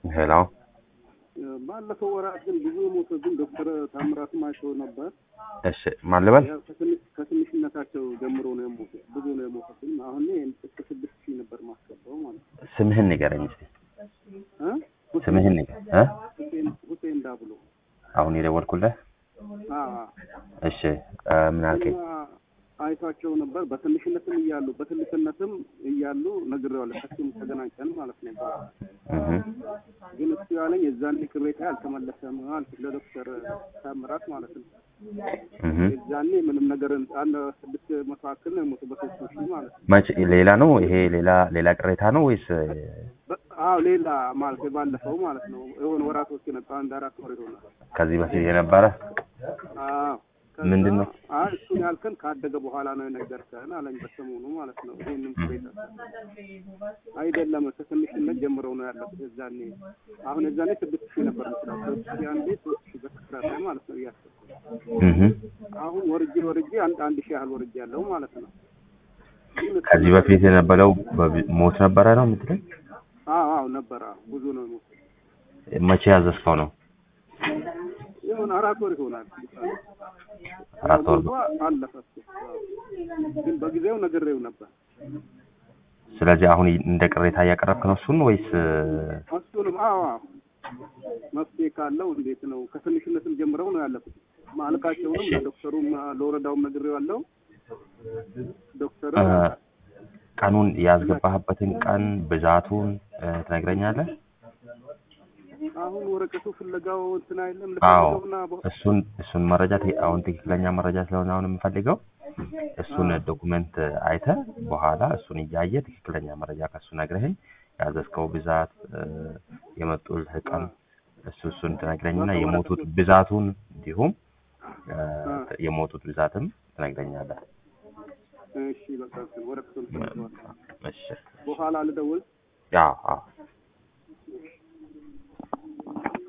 ሄሎ ባለፈው ወራት ግን ብዙ የሞተብን ዶክተር ታምራትም አይተው ነበር። እሺ ማን ልበል? ያው ከትንሽ- ከትንሽነታቸው ጀምሮ ነው የሞቱት። ብዙ ነው የሞቱብን። አሁን እኔ እስከ ስድስት ሺህ ነበር ማስገባው ማለት ነው። ስምህን ንገረኝ እስኪ። እ? ሁሴን- ስምህን ንገር እ ሁሴን ሁሴን ዳብሎ አሁን የደወልኩልህ። አ እሺ እ ምን አልከኝ? እና አይቷቸው ነበር በትንሽነትም እያሉ በትልቅነትም እያሉ ነግሬዋለሁ። ከሱም ተገናኝተን ማለት ነው። እህ ግን እሱ ያለኝ የዛን ቅሬታ አልተመለሰም አልኩት ለዶክተር ታምራት ማለት ነው። እህ የዛኔ ምንም ነገር አንድ ስድስት መቶ አክል ነው የሞቱ በሶስት ሺህ ማለት ነው። መቼ ሌላ ነው ይሄ ሌላ ሌላ ቅሬታ ነው ወይስ በ- አዎ ሌላ ማለት ባለፈው ማለት ነው የሆነ ወራቶች የመጣ አንድ አራት ወር ይሆናል። ከዚህ በፊት የነበረ አዎ ከዛ ምንድን ነው? አይ እሱን ያልከን ካደገ በኋላ ነው የነገርከን አለኝ በሰሞኑ ማለት ነው። ይሄንን ቅሬታ አይደለም ከትንሽነት ጀምረው ነው ያለኩት የዛኔ አሁን የዛኔ ስድስት ሺህ ነበር የምችለው ሶስት ሺህ አንዴ ሶስት ሺህ በተከታታይ ማለት ነው እያሰብኩ እህ አሁን ወርጄ ወርጄ አንድ አንድ ሺህ ያህል ወርጄ ያለው ማለት ነው። ግን እሱ- ከዚህ በፊት የነበረው በቢ- ሞት ነበረ ነው የምትለኝ? አዎ አዎ ነበር አዎ ብዙ ነው የሞቱት። መቼ ያዘዝከው ነው? የሆነ አራት ወር ይሆናል። አራት ወር ሞቷ አለፈ እሱ። አዎ። ግን በጊዜው ነግሬው ነበር። ስለዚህ አሁን እንደ ቅሬታ እያቀረብክ ነው እሱን ወይስ እሱንም አዎ አዎ መፍትሄ ካለው እንዴት ነው ከትንሽነትም ጀምረው ነው ያለፉት። ማለቃቸውንም እሺ። ለዶክተሩም ለወረዳውም ነግሬዋለሁ። ዶክተር እ ቀኑን ያስገባህበትን ቀን ብዛቱን እ ትነግረኛለህ? አሁን ወረቀቱ ፍለጋው እንትን አይለም አዎ ልፈልገውና በ- እሱን እሱን መረጃ ት- አሁን ትክክለኛ መረጃ ስለሆነ አሁን የምፈልገው እሱን ዶኩመንት አይተህ በኋላ እሱን እያየ ትክክለኛ መረጃ ከሱ ነግረኸኝ ያዘዝከው ብዛት እ የመጡልህ ቀን እሱ እሱን ትነግረኝና የሞቱት ብዛቱን እንዲሁም እ የሞቱት ብዛትም ትነግረኛለህ። እሺ በቃ እንትን ወረቀቱን ፈልገዋል። እሺ በኋላ ልደውል። ያ አዎ